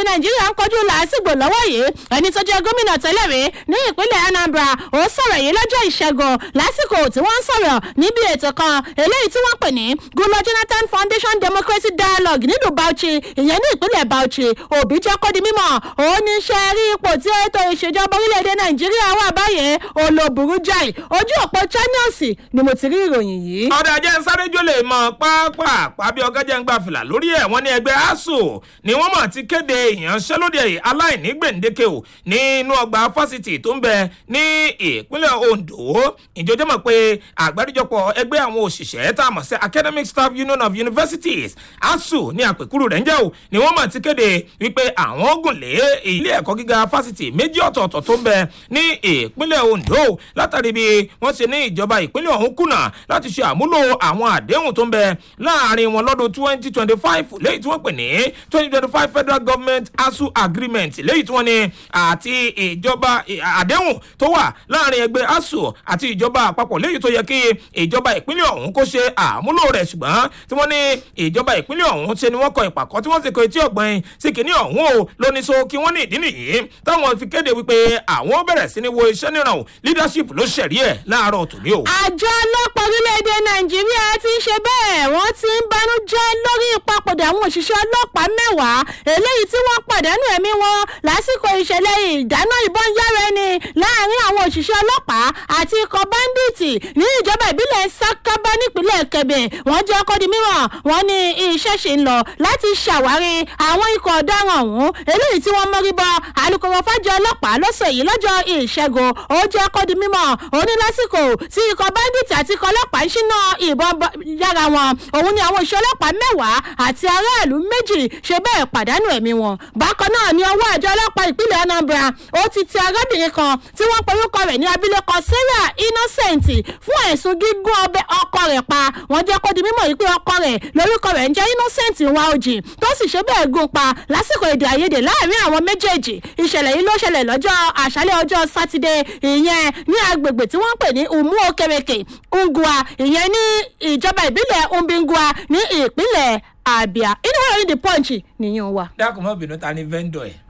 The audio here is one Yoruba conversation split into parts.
nàìjíríà ń kojú làásìgbò lọ́wọ́ yìí ẹni tó jẹ́ gómìnà tẹ́lẹ̀ rí ní ìpínlẹ̀ anambra ó sọ̀rọ̀ yìí lọ́jọ́ ìṣẹ́gun lásìkò tí wọ́n ń sọ̀rọ̀ níbi ètò kan eléyìí tí wọ́n pè ní gulo jonathan foundation democracy dialogue nílùú bauchi ìyẹn ní ìpínlẹ̀ bauchi òbí jẹ́ kó di mímọ̀ ó ní ṣe rí ipò tí ètò ìṣèjọba orílẹ̀-èdè nàìjíríà wà báyìí olóburú jáì ojú òpó channels ni mo ti rí ìròyìn yìí. ọ̀dà jẹ́ sáré-jó lè mọ pápá bí ọgọ́jẹ́ ń gbà fìlà lórí ẹ̀ wọ́n ní ẹgbẹ́ asuu ni wọ́n mọ̀ ti kéde ìyanṣẹ́lódì aláìní gbèǹdéke o nínú ọgbà fásitì tó ń bẹ ní ìpínlẹ̀ ondo ìjọjọ́ mọ̀ pé àgbáríjọpọ̀ ẹgbẹ́ àwọn òṣìṣẹ́ tá a mọ̀ sí academic staff union of universities asuu ní àpèkúrú rẹ̀ ń jẹ́ o ni wọ́n mọ̀ ti kéde wípé àwọn gùn lé ilé ẹ̀kọ́ gíga fásitì méjì ọ̀tọ̀ọ̀tọ̀ tó ń bẹ ní ìpínlẹ̀ ondo látàrí bí wọ́n ṣe ní ìjọba ìpínlẹ̀ ọ̀hún kùnà láti ṣe àmúlò àwọn àdéhùn tó ń bẹ láàrin wọn lọ́dún twenty twenty five léyìí tí wọ́n pè ní twenty twenty five federal government asu agreement léyìí tí wọ́n ní àti ìjọba àdéhùn tó wà láàrin ẹgbẹ́ asu àti ìjọba àpapọ̀ léyìí tó yẹ kí ìjọba ìpínlẹ̀ ọ̀hún kó ṣe àmúlò rẹ̀ ṣùgbọ́n tí wọ́n ní ìjọba ìpínlẹ̀ ọ̀hún ṣe ni wọ́n kọ ìpàkọ́ tí wọ́n sì kọ etí ọ̀gbìn sí kìíní ọ̀hún o lóní so kí wọ́n ní ìdí nìyí táwọn fi kéde wípé àwọn bẹ̀rẹ̀ sí ni wo iṣẹ́ níran o leadership ló ṣẹ̀rí ẹ̀ láàárọ̀ tòní o. àjọ ọlọ́pàá orílẹ̀-èdè nàìjíríà ti ń ṣe bẹ́ẹ̀ wọ́n ti ń banújẹ́ lórí ìpapòdà àwọn òṣìṣẹ́ ọlọ́pàá mẹ́wàá eléyìí tí wọ́n pàdánù ẹ̀mí wọn lásìkò ìṣẹ̀lẹ̀ ìdáná ìbọn yára ẹni láàrin àwọn òṣìṣẹ́ ọlọ́pàá àti ikọ̀ báńdíìtì ní ìjọba ìbílẹ̀ sákábá nípínlẹ̀ kẹbẹ̀ wọ́n jẹ́ ọkọ̀ di mímọ̀ wọ́n ní iṣẹ́ ṣe ń lọ láti ṣàwárí àwọn ikọ̀ ọ̀daràn ọ̀hún eléyìí tí wọ́n mọ́rí bọ́ alūkkóró fájọ ọlọ́pàá lọ́sẹ̀ yìí lọ́jọ́ ìṣẹ́gun ó jẹ́ ọkọ̀ di mímọ̀ òní lásìkò tí ikọ̀ báńdíìtì àti ikọ̀ ọlọ́pàá ń ṣínà ìbọn yára wọn òun ni àwọn òṣìṣẹ́ ọlọ́pàá mẹ́wàá àti aráàlú méjì ṣe bẹ́ẹ̀ pàdánù ẹ̀mí wọn. bákan náà ni ọwọ́ àjọ ọlọ́pàá ìpínlẹ̀ anambra ó ti ti arábìnrin kan tí wọ́n porúkọ rẹ̀ ní abilékọ sarah innocent fún ẹ̀sùn gígún ọbẹ̀ ọkọ rẹ̀ pa wọ́n jẹ́ kó di mímọ̀ yìí pé ọkọ rẹ̀ lórúkọ rẹ̀ ń jẹ́ innocent wa ojì tó sì ṣe bẹ́ẹ̀ gún pa lásìkò èdè àìyedè láàrin àwọn méjèèjì ìṣẹ̀lẹ̀ yìí ló ṣẹlẹ̀ lọ́jọ́ àṣálẹ̀ ọjọ́ sátidé ìyẹn ní agbègbè tí wọ́n ń pè ní umu okereke ngua ìyẹn ní ìjọba ìbílẹ̀ umbingua ní ìpínlẹ̀ abia inú wọn ní the punch nìyẹn wà. dákun mọ́ bínú ta ni vendor ẹ̀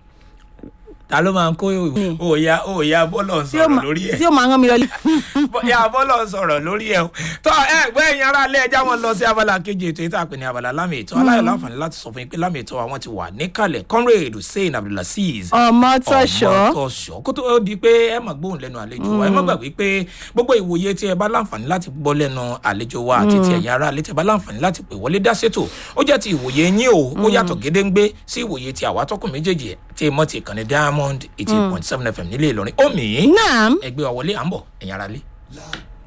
ta ló máa ń kó òòyà òòyà bọ́lọ̀ sọ̀rọ̀ lórí ẹ̀ tí ó máa rán mi lọ. ya bọ́lọ̀ sọ̀rọ̀ lórí ẹ̀ tọ́ ẹ gbẹ́ ẹ̀yin ara alẹ́ ẹja wọn lọ sí abala kejì ètò ìta àpè ní abala lámì ètò aláyọ̀ láǹfààní láti sọ fún yín pé lámì ètò àwọn ti wà níkàlẹ̀ conrad hussein abdulaziz ọmọ tọṣọ ọmọtọṣọ kó tó di pé ẹ má gbóhùn lẹ́nu àlejò wa ẹ má gbàgbé pé gbogbo ìwòye tí ẹ bá láǹfààní láti gbọ́ lẹ́nu àlejò wa àti ti ẹ̀yin ara alẹ́ tí ẹ bá láǹfààní láti pè wọlé dá sétò ó jẹ́ ti ìwòye yín o ó yàtọ̀ gédéǹgbé sí ìwòye ti àwa tọkùn méjèèjì tí mọ́ ti ìkànnì diamond eighty point seven fm nílé ìlọrin omi naam ẹgbẹ́ wa wọlé à ń bọ̀ ẹ̀yin ara lé.